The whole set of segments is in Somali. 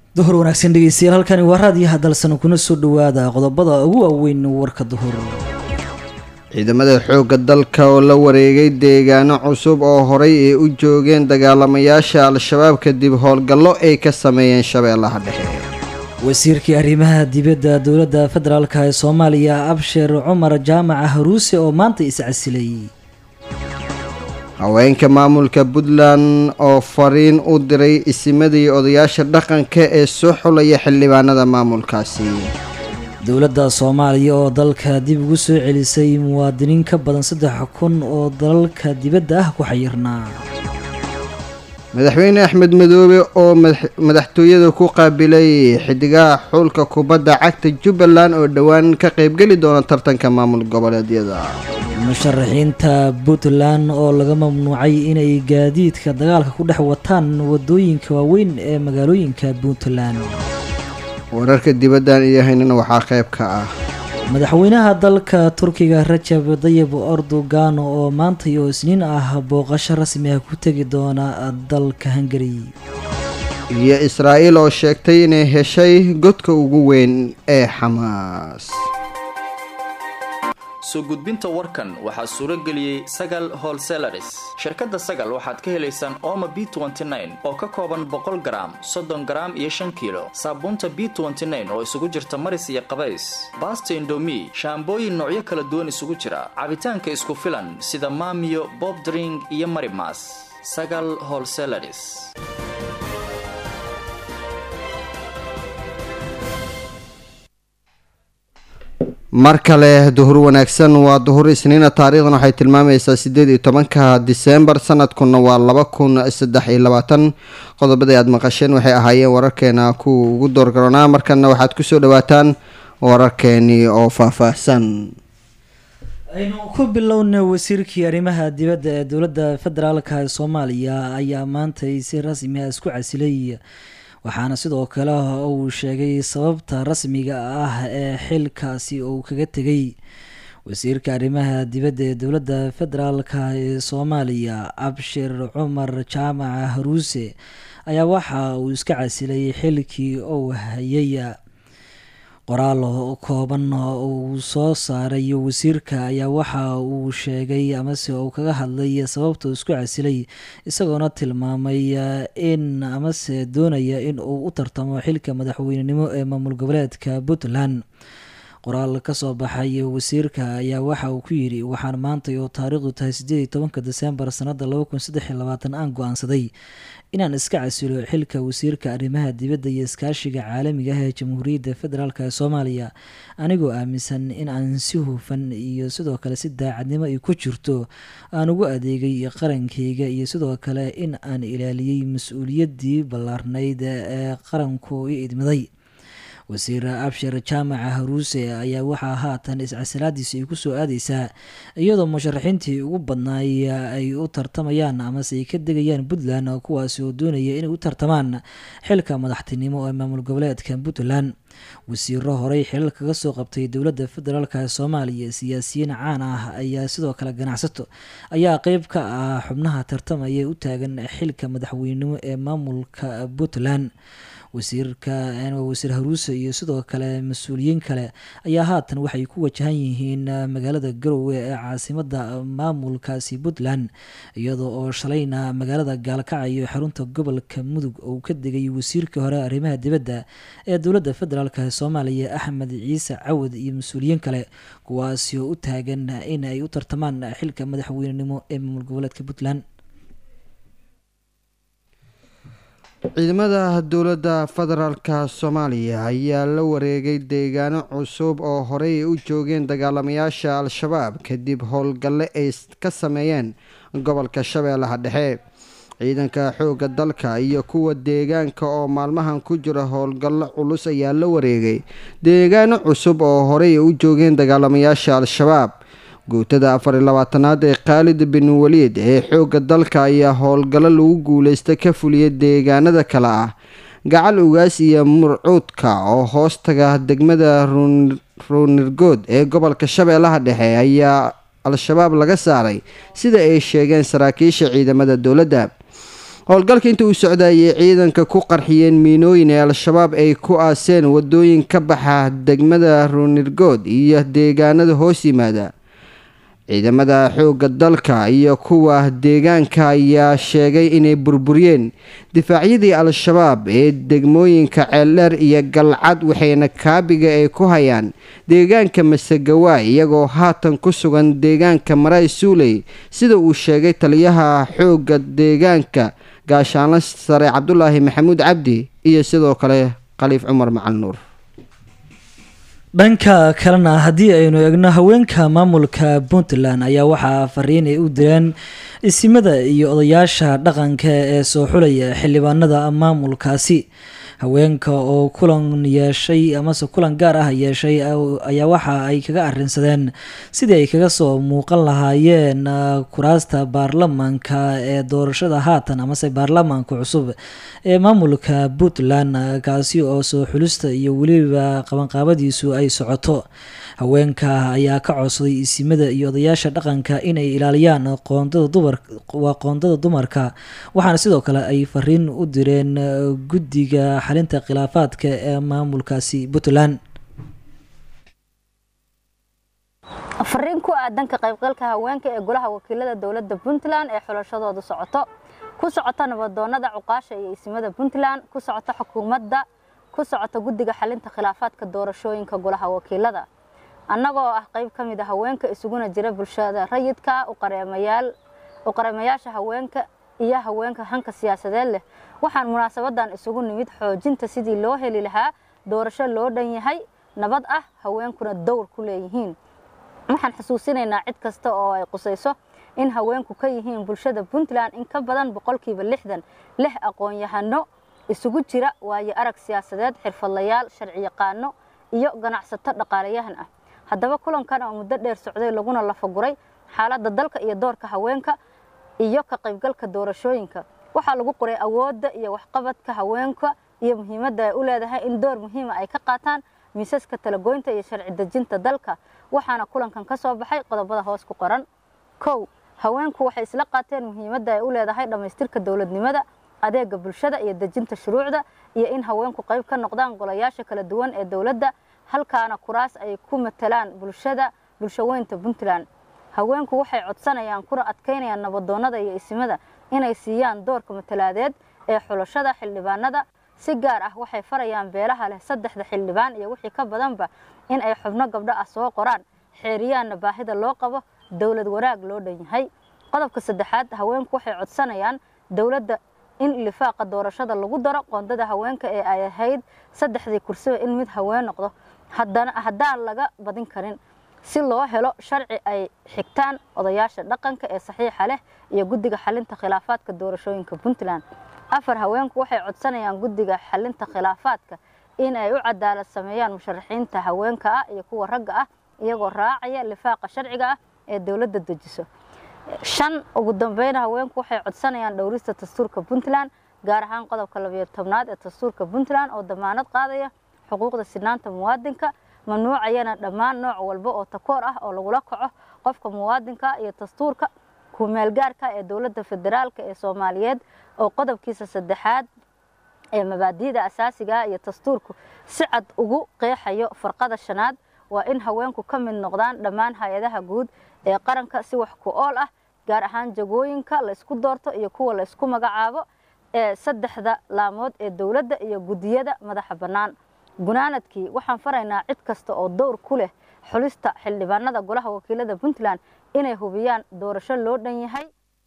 duhur wanaagsan dhegeystayaal halkani waa raadiyaha dalsan kuna soo dhawaada qodobada ugu waaweyn warka duhur ciidamada xoogga dalka oo la wareegay deegaano cusub oo horay ay u joogeen dagaalamayaasha al-shabaab kadib howlgallo ay ka sameeyeen shabeellaha dhexe wasiirkii arrimaha dibadda dowladda federaalka ee soomaaliya abshir cumar jaamaca haruuse oo maanta iscasilay haweenka maamulka puntland oo fariin u diray isimadii odayaasha dhaqanka ee soo xulaya xildhibaanada maamulkaasi dowladda soomaaliya oo dalka dib ugu soo celisay muwaadiniin ka badan saddex kun oo dalalka dibadda ah ku xayirnaa madaxweyne axmed madoobe oo madaxtooyada ku qaabilay xidigaha xulka kubadda cagta jubbaland oo dhowaan ka qaybgeli doona tartanka maamul goboleedyada musharaxiinta puntland oo laga mamnuucay inay gaadiidka dagaalka ku dhex wataan wadooyinka waaweyn ee magaalooyinka puntland wararka dibaddan iyo haynana waxaa qayb ka ah madaxweynaha dalka turkiga rajab dayib erdogan oo maanta iyo isniin ah booqasho rasmi ah ku tegi doona dalka hungari iyo israa'iil oo sheegtay inay heshay godka ugu weyn ee xamaas soo gudbinta warkan waxaa suuro geliyey sagal holselaris shirkadda sagal waxaad ka helaysaan ooma b oo ka kooban boqol garaam soddon garaam iyo shan kiilo saabuunta b oo isugu jirta maris iyo qabays baasta indomi shaambooyin noocyo kala duwan isugu jira cabitaanka isku filan sida maamiyo bob dring iyo marimas sagal holselaris mar kale duhur wanaagsan waa duhur isniina taariikhdan waxay tilmaamaysaa sideed iyo tobanka diseembar sanadkuna waa laba kun saddex iyo labaatan qodobadii aada maqasheen waxay ahaayeen wararkeena kuwa ugu doorgaroonaa markana waxaad kusoo dhawaataan wararkeenii oo faahfaahsan aynu ku bilowna wasiirkii arrimaha dibadda ee dowladda federaalka ee soomaaliya ayaa maanta si rasmi ah isku casilay waxaana sidoo kale uu sheegay sababta rasmiga ah ee xilkaasi uu kaga tegay wasiirka arrimaha dibadda ee dowladda federaalka ee soomaaliya abshir cumar jaamaca haruuse ayaa waxa uu iska casilay xilkii uu hayay qoraal kooban uu soo saaray wasiirka ayaa waxa uu sheegay amase uu kaga hadlay sababta uu isku casilay isagoona tilmaamay in amase doonaya in uu u tartamo xilka madaxweynenimo ee maamul goboleedka puntland qoraal kasoo baxay wasiirka ayaa waxa uu ku yidhi waxaan maanta oo taariikhdu tahay sideed iyo tobanka desembar sanada laba kun saddex iyo labaatan aan go-aansaday inaan iska casilo xilka wasiirka arrimaha dibadda iyo iskaashiga caalamiga ah ee jamhuuriyadda federaalk ee soomaaliya anigoo aaminsan in aan si hufan iyo sidoo kale si daacadnimo ay ku jirto aan ugu adeegay qarankayga iyo sidoo kale in aan ilaaliyey mas-uuliyaddii ballaarnayd ee qaranku i idmiday wasiir abshir jaamaca haruuse ayaa waxaa haatan iscasilaadiisa ay kusoo aadeysaa iyadoo musharaxiintii ugu badnaay ay u tartamayaan amase ay ka degayaan puntland kuwaasi oo doonaya inay u tartamaan xilka madaxtinimo ee maamul goboleedka puntland wasiiro horey xilal kaga soo qabtay dowladda federaalk ee soomaaliya siyaasiyiin caan ah ayaa sidoo kale ganacsato ayaa qeyb ka ah xubnaha tartamaya u taagan xilka madaxweynenimo ee maamulka puntland wasiirka wasiir haruuse iyo sidoo kale mas-uuliyiin kale ayaa haatan waxay ku wajahan yihiin magaalada garowe ee caasimada maamulkaasi puntland iyadoo oo shalayna magaalada gaalkacyo xarunta gobolka mudug uu ka degay wasiirkii hore arrimaha dibadda ee dowladda federaalk ee soomaaliya axmed ciise cawad iyo mas-uuliyiin kale kuwaasi oo u taagan in ay u tartamaan xilka madaxweynenimo ee maamul goboleedka puntland ciidamada dowladda federaalka soomaaliya ayaa la wareegay deegaano cusub oo horey u joogeen dagaalamayaasha al-shabaab kadib howlgalle ay ka sameeyeen gobolka shabeellaha dhexe ciidanka xoogga dalka iyo kuwa deegaanka oo maalmahan ku jira howlgallo culus ayaa la wareegay deegaano cusub oo horey u joogeen dagaalamayaasha al-shabaab guutada afar iyo labaatanaad ee khaalid bin waliid ee xoogga dalka ayaa howlgallo lagu guuleysta ka fuliyay deegaanada kale ah gacal ugaas iyo murcuudka oo hoostaga degmada ruunirgood ee gobolka shabeellaha dhexe ayaa al-shabaab laga saaray sida ay sheegeen saraakiisha ciidamada dowladda howlgalka inta uu socdayay ciidanka ku qarxiyeen miinooyin ee al-shabaab ay ku aaseen wadooyin ka baxa degmada ruunirgood iyo deegaanada hoos yimaada ciidamada xoogga dalka iyo kuwa deegaanka ayaa sheegay inay burburiyeen difaacyadii al-shabaab ee degmooyinka ceeldheer iyo galcad waxayna kaabiga ay ku hayaan deegaanka masagawaay iyagoo haatan ku sugan deegaanka maray suuley sida uu sheegay taliyaha xoogga deegaanka gaashaanla sare cabdulaahi maxamuud cabdi iyo sidoo kale khaliif cumar macal nuur dhanka kalena haddii aynu eegno haweenka maamulka puntland ayaa waxaa fariin ay u direen isimada iyo odayaasha dhaqanka ee soo xulaya xildhibaanada maamulkaasi haweenka oo kulan yeeshay amase kulan gaar ah yeeshay ayaa waxa ay kaga arinsadeen sidii ay kaga soo muuqan lahaayeen kuraasta baarlamaanka ee doorashada haatan amase baarlamaanka cusub ee maamulka puntland kaasi oo soo xulista iyo weliba qabanqaabadiisu ay socoto haweenka ayaa ka codsaday isimada iyo odayaasha dhaqanka inay ilaaliyaan qoondada dumar waa qoondada dumarka waxaana sidoo kale ay fariin u direen guddiga xalinta khilaafaadka ee maamulkaasi puntland fariin ku aadan ka qaybgalka haweenka ee golaha wakiilada dowladda puntland ee xulashadoodu socoto ku socota nabadoonada cuqaasha iyo isimada puntland ku socota xukuumadda ku socota guddiga xalinta khilaafaadka doorashooyinka golaha wakiilada annagoo ah qayb ka mid a haweenka isuguna jira bulshada rayidka u qareemayaasha haweenka iyo haweenka hanka siyaasadeed leh waxaan munaasabadan isugu nimid xoojinta sidii loo heli lahaa doorasho loo dhan yahay nabad ah haweenkuna dowr ku leeyihiin waxaan xusuusinaynaa cid kasta oo ay qusayso in haweenku ka yihiin bulshada puntland in ka badan boqolkiiba lixdan leh aqoon-yahano isugu jira waayo arag siyaasadeed xirfadlayaal sharci yaqaano iyo ganacsato dhaqaalayahan ah haddaba kulankan oo muddo dheer socday laguna lafaguray xaaladda dalka iyo doorka haweenka iyo ka qaybgalka doorashooyinka waxaa lagu qoray awoodda iyo waxqabadka haweenka iyo muhiimadda ay u leedahay in door muhiima ay ka qaataan miisaska talagoynta iyo sharci dejinta dalka waxaana kulankan ka soo baxay qodobada hoos ku qoran kow haweenku waxay isla qaateen muhiimadda ay u leedahay dhammaystirka dowladnimada adeega bulshada iyo dejinta shuruucda iyo in haweenku qayb ka noqdaan golayaasha kala duwan ee dowladda halkaana kuraas ay ku matalaan bulshada bulshaweynta puntland haweenku waxay codsanayaan kuna adkaynayaan nabadoonnada iyo isimada inay siiyaan doorka matalaadeed ee xulashada xildhibaanada si gaar ah waxay farayaan beelaha leh saddexda xildhibaan iyo wixii ka badanba in ay xubno gabdho ah soo qoraan xeeriyaanna baahida loo qabo dowlad wanaag loo dhan yahay qodobka saddexaad haweenku waxay codsanayaan dowladda in lifaaqa doorashada lagu daro qoondada haweenka ee ay ahayd saddexdii kursiba in mid haween noqdo haddaan laga badin karin si loo helo sharci ay xigtaan odayaasha dhaqanka ee saxiixa leh iyo guddiga xalinta khilaafaadka doorashooyinka puntland afar haweenku waxay codsanayaan guddiga xalinta khilaafaadka in ay u cadaalad sameeyaan musharaxiinta haweenka ah iyo kuwa ragga ah iyagoo raacaya lifaaqa sharciga ah ee dowladda dejiso shan ugu dambeyna haweenku waxay codsanayaan dhowrista dastuurka puntland gaar ahaan qodobka labiyo tobnaad ee dastuurka puntland oo damaanad qaadaya xuquuqda sinaanta muwaadinka mamnuucayana dhammaan nooc walba oo takoor ah oo lagula kaco qofka muwaadinka iyo dastuurka kumeelgaarka ee dowladda federaalka ee soomaaliyeed oo qodobkiisa saddexaad ee mabaadi'da asaasiga iyo dastuurku si cad ugu qeexayo farqada shanaad waa in haweenku ka mid noqdaan dhammaan hay-adaha guud ee qaranka si wax ku ool ah gaar ahaan jagooyinka la isku doorto iyo kuwa la isku magacaabo ee saddexda laamood ee dowladda iyo guddiyada madaxa bannaan gunaanadkii waxaan faraynaa cid kasta oo dowr ku leh xulista xildhibaanada golaha wakiilada puntland inay hubiyaan doorasho loo dhan yahay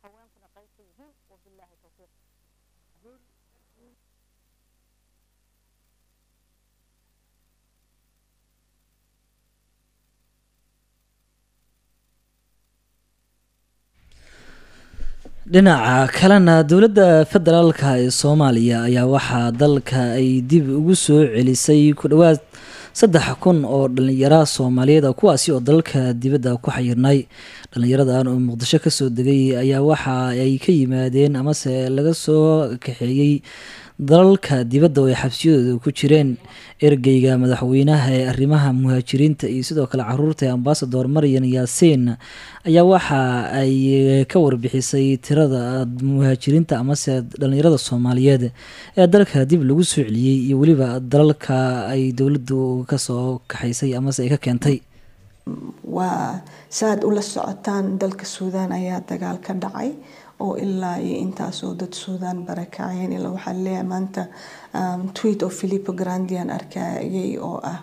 dhinaca kalena dowladda federaalka ee soomaaliya ayaa waxaa dalka ay dib ugu soo celisay ku dhowaad saddex kun oo dhalinyara soomaaliyeed a kuwaasi oo dalka dibadda ku xayirnay dhalinyaradan oo muqdisho kasoo degay ayaa waxa ay ka yimaadeen amase laga soo kaxeeyey dalalka dibadda oo ay xabsiyadooda ku jireen ergeyga madaxweynaha ee arrimaha muhaajiriinta iyo sidoo kale caruurta ee ambasador maryan yaasiin ayaa waxa ay ka warbixisay tirada muhaajiriinta amase dhalinyarada soomaaliyeed ee dalka dib lagu soo celiyey iyo weliba dalalka ay dowladdu kasoo kaxaysay amase ay ka keentay waa saaad ula socotaan dalka suudaan ayaa dagaal ka dhacay oo ilaa iyo intaasoo dad suudaan barakaceen ilaa waxaa leeyahay maanta tweet oo philipo grandian arkayay oo ah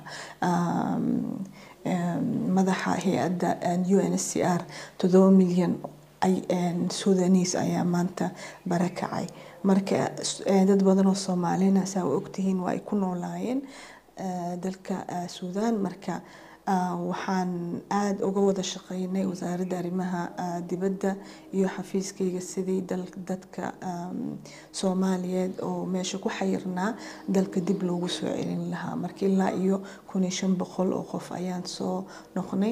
madaxa hay-adda u n s c r toddoba milyan suudanis ayaa maanta barakacay marka dad badan oo soomaalina saa u ogtihiin waa ay ku noolaayeen dalka suudaan marka waxaan aada uga wada shaqeynay wasaaradda arrimaha dibadda iyo xafiiskayga sidii dadka soomaaliyeed oo meesha ku xayirnaa dalka dib loogu soo celin lahaa marka ilaa iyo kun iyo shan boqol oo qof ayaan soo noqnay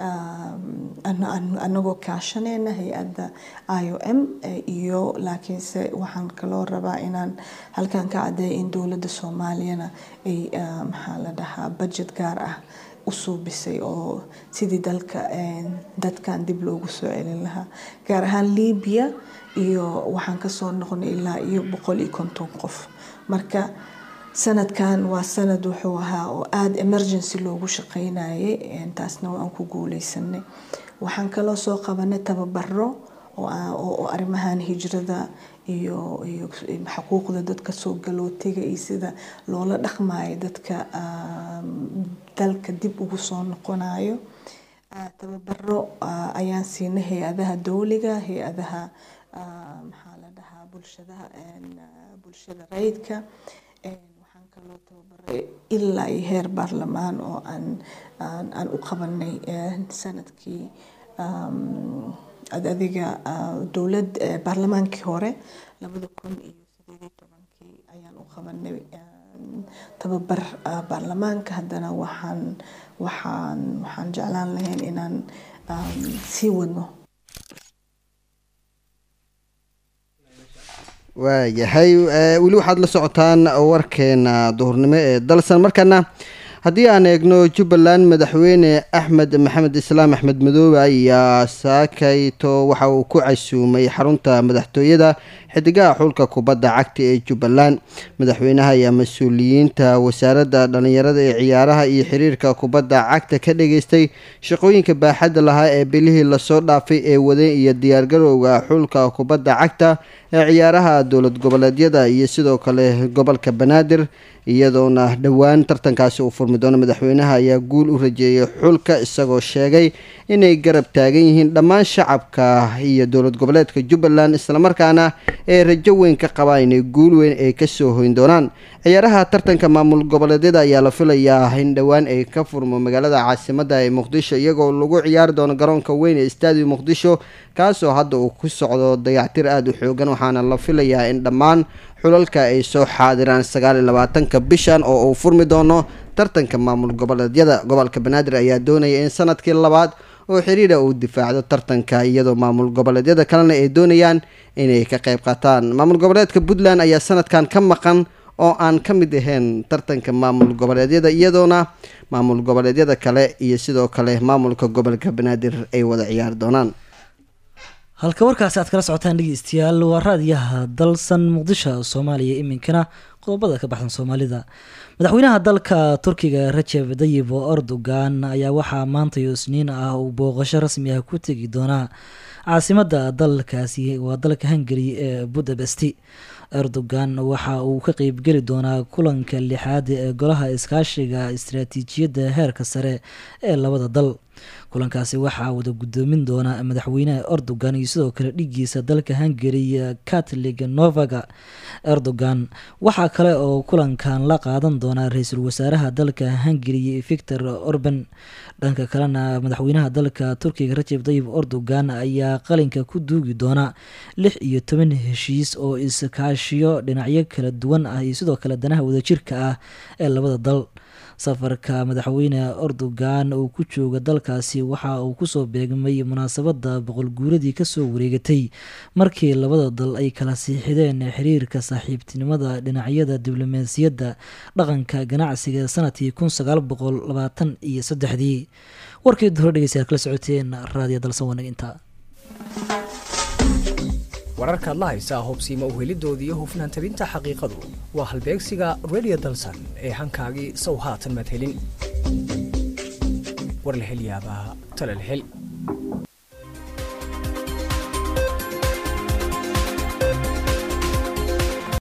anagoo kaashaneyna hay-adda i o m iyo laakiinse waxaan kaloo rabaa inaan halkan ka cadeeya in dowladda soomaaliyana ay maxaa la dhahaa budget gaar ah u suubisay oo sidii dalka dadkan dib loogu soo celin lahaa gaar ahaan libiya iyo waxaan kasoo noqnay ilaa iyo boqol iyo konton qof marka sanadkan waa sanad wuxuu ahaa oo aada emergency loogu shaqeynayay taasna waan ku guuleysanay waxaan kaloo soo qabanay tababaro oo arrimahan hijrada iyo iyo xuquuqda dadka soo galootiga iyo sida loola dhaqmayo dadka dalka dib ugu soo noqonayo tababaro ayaan siinay hay-adaha dowliga hay-adaha maxaa la dhahaa bulshadaha bulshada rayidka waxaan kaloo tababaray ilaa iyo heer baarlamaan oo aan aan u qabanay sanadkii adiga dowlad baarlamaankii hore labada kun iyo sideed iyo tobankii ayaan u qabanay tababar baarlamaanka haddana waxaan waxaan waxaan jeclaan lahayn inaan sii wadno waayahay weli waxaad la socotaan warkeena duhurnimo ee dalsan markana haddii aan eegno jubbaland madaxweyne axmed maxamed islaam axmed madoobe ayaa saakayto waxa uu ku casuumay xarunta madaxtooyada xidigaha xulka kubadda cagta ee jubbaland madaxweynaha ayaa mas-uuliyiinta wasaaradda dhallinyarada ee ciyaaraha iyo xiriirka kubadda cagta ka dhageystay shaqooyinka baaxadda lahaa ee bilihii lasoo dhaafay ee waday iyo diyaargarowga xulka kubadda cagta ee ciyaaraha dowlad goboleedyada iyo sidoo kale gobolka banaadir iyadoona dhowaan tartankaasi uu furmi doono madaxweynaha ayaa guul u rajeeyay xulka isagoo sheegay inay garab taagan yihiin dhammaan shacabka iyo dowlad goboleedka jubbaland islamarkaana ee rajo weyn ka qabaa inay guul weyn ay kasoo hoyn doonaan ciyaaraha tartanka maamul goboleedyada ayaa la filayaa in dhowaan ay ka furmo magaalada caasimada ee muqdisho iyagoo lagu ciyaari doono garoonka weyn ee staadium muqdisho kaasoo hadda uu ku socdo dayactir aada u xoogan waxaana la filayaa in dhammaan xulalka ay soo xaadiraan sagaal iyo labaatanka bishan oo uu furmi doono tartanka maamul goboleedyada gobolka banaadir ayaa doonaya in sanadkii labaad oo xiriira uu difaacdo tartanka iyadoo maamul goboleedyada kalena ay doonayaan inay ka qayb qaataan maamul goboleedka puntland ayaa sanadkan ka maqan oo aan ka mid ahayn tartanka maamul goboleedyada iyadoona maamul goboleedyada kale iyo sidoo kale maamulka gobolka banaadir ay wada ciyaari doonaan halka warkaasi aad kala socotaan dhegeystayaal waa raadiyaha dalsan muqdisho soomaaliya iminkana qodobada ka baxsan soomaalida madaxweynaha dalka turkiga rajeb dayib erdogan ayaa waxaa maanta iyo isniin ah uu booqasho rasmi ah ku tegi doonaa caasimada dalkaasi waa dalka hungari ee budapesti erdogan waxa uu ka qeybgeli doonaa kulanka lixaad ee golaha iskaashiga istaraatiijiyadda heerka sare ee labada dal kulankaasi waxaa wada gudoomin doona madaxweynaha erdogan iyo sidoo kale dhigiisa dalka hungari catlig novaga erdogan waxaa kale oo kulankan la qaadan doonaa ra-iisul wasaaraha dalka hungari victor orban dhanka kalena madaxweynaha dalka turkiga rajeb dayib erdogan ayaa qalinka ku duugi doona lix iyo toban heshiis oo iskaashiyo dhinacyo kala duwan ah iyo sidoo kale danaha wadajirka ah ee labada dal safarka madaxweyne erdogan oo ku jooga dalkaasi waxa uu kusoo beegmay munaasabada boqol guuradii kasoo wareegatay markii labada dal ay kala siixideen xiriirka saaxiibtinimada dhinacyada diblomaasiyadda dhaqanka ganacsiga sanadkii kun sagaal boqol labaatan iyo saddexdii warkii duro dhegeystayaal kala socoteen raadiyo dalsan wanag intaa wararkaad la haysaa hubsiima uhelidoodii iyo hufnaan tabinta xaqiiqadu waa halbeegsiga radio dalsan ee hankaagii sow haatan maad helin war la hel yaabaa tale la hel